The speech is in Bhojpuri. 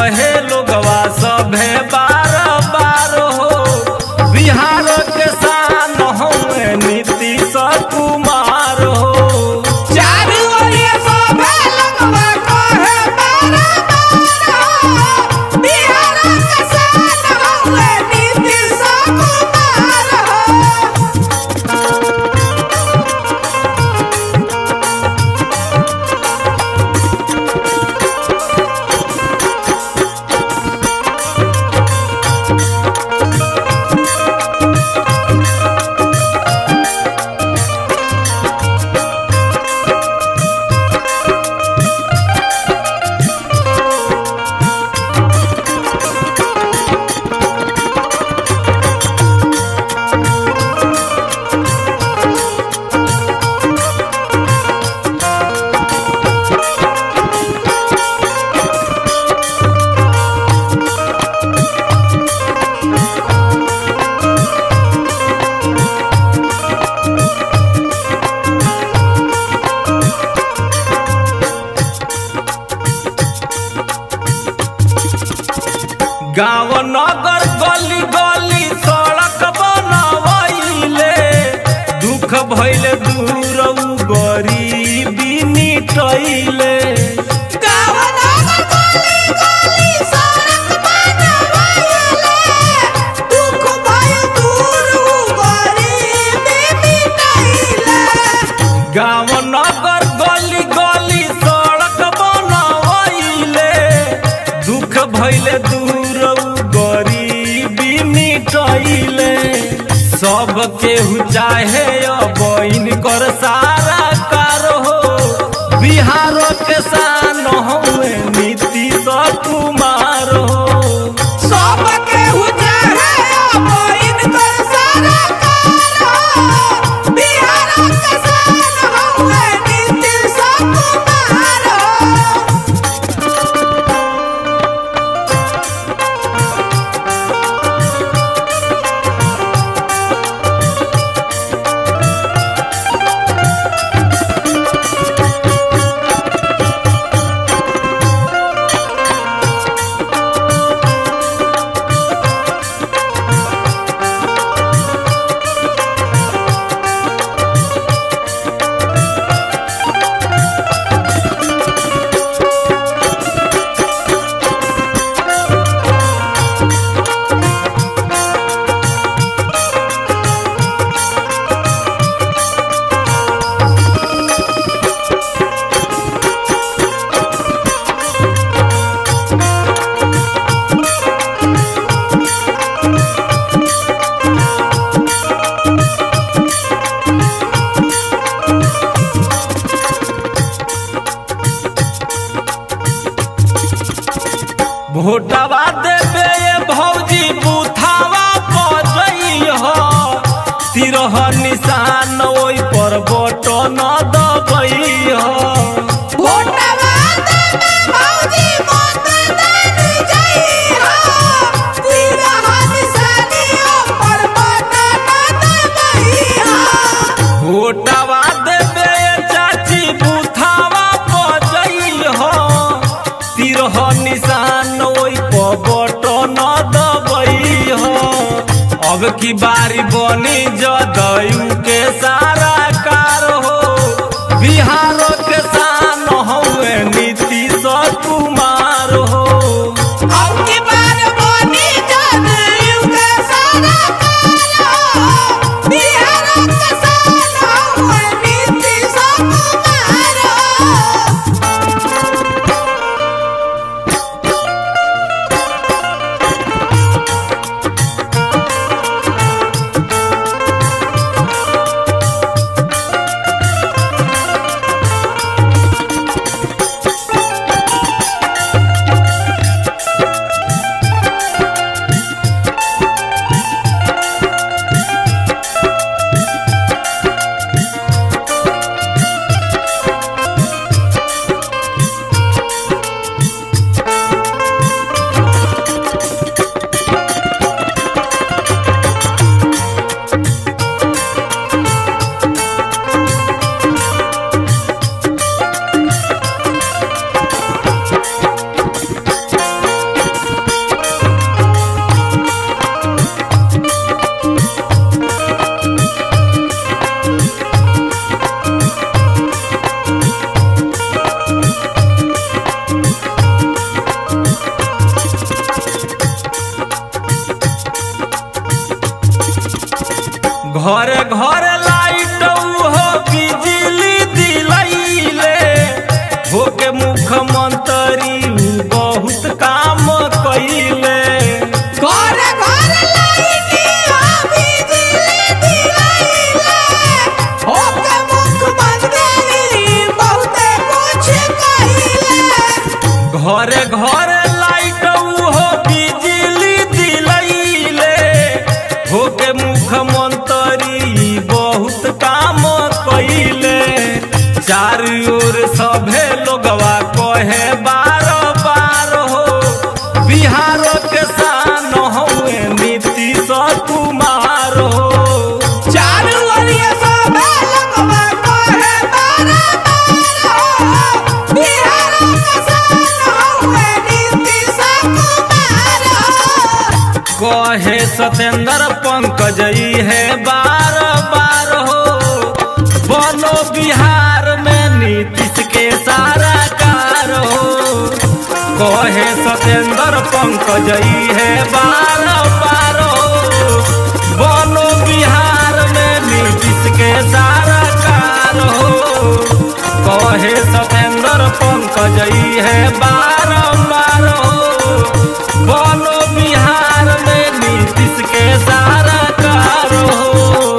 कहे लोगवा सभे बार बार हो बिहार के शान हमें नीतीश कुमार हो चारू ओरिया शोभे लगवा कहे बारा बारा बिहार के शान हउवे नीतीश कुमार हो गाँव नगर गली गली सड़क बनवैले दुख भैले दूर उ गरीबी मिटैले गाँव नगर गली गली सड़क बनवाइले दुख भय दूर उ गरीबी मिटाइले गाँव नगर गली गली सड़क बनवैले दुख भैले दूर उ गरीबी मिटैले सब केहू चाहे अब इनकर सारा कार हो बिहार के शान हमें नीतीश कुमार हो सब केहू चाहे अब इनकर सरकार बिहार के शान हउवे नीतीश कुमार भोटवा देबे ये भौजी बुथावा पजई हो तिरह निशान ओइ पर बटन दबई हो भोटवा देबे भौजी मतदान जइहा तिरहा निशानियों पर मतदान देबहिहा भोटवा देबे ये चाची बुथावा पजई हो तिरह निशान ओइ पर बटन दबई हो अब की बारी बनी जदयू के सारा कार हो बिहार के शान हउए नीतीश कुमार हो अब की बार बनी जदयू के सरकार बिहार के शान हउवे नीतीश कुमार घरे घरे लाइट हो बिजली दिलैले होके मुख्यमंत्री बहुत काम कैले घरे घरे लाइटी आ बिजली दिलैले ओके मुख्यमंत्री बहुते कुछ कहिले घरे घरे लाइट हो बिजली दिलैले होके मुख्यमंत्री बहुत काम कैले चारू ओर सभे लोगवा कहे बार बार हो बिहार के शान हुए नीतीश कुमार हो चारू ओरिया सबे लोगवा कहे बारा बारा बिहार के शान हुए नीतीश कुमार कहे सतेंद्र पंकज ई है बार बार हो बनो बिहार में नीतीश के सारा कार हो कहे सतेंद्र पंकज ई है बार बार हो बनो बिहार में नीतीश के सारा कार हो कहे सतेंद्र पंकज ई है बारम्बार हो बनो बिहार में नीतीश के सारा कार हो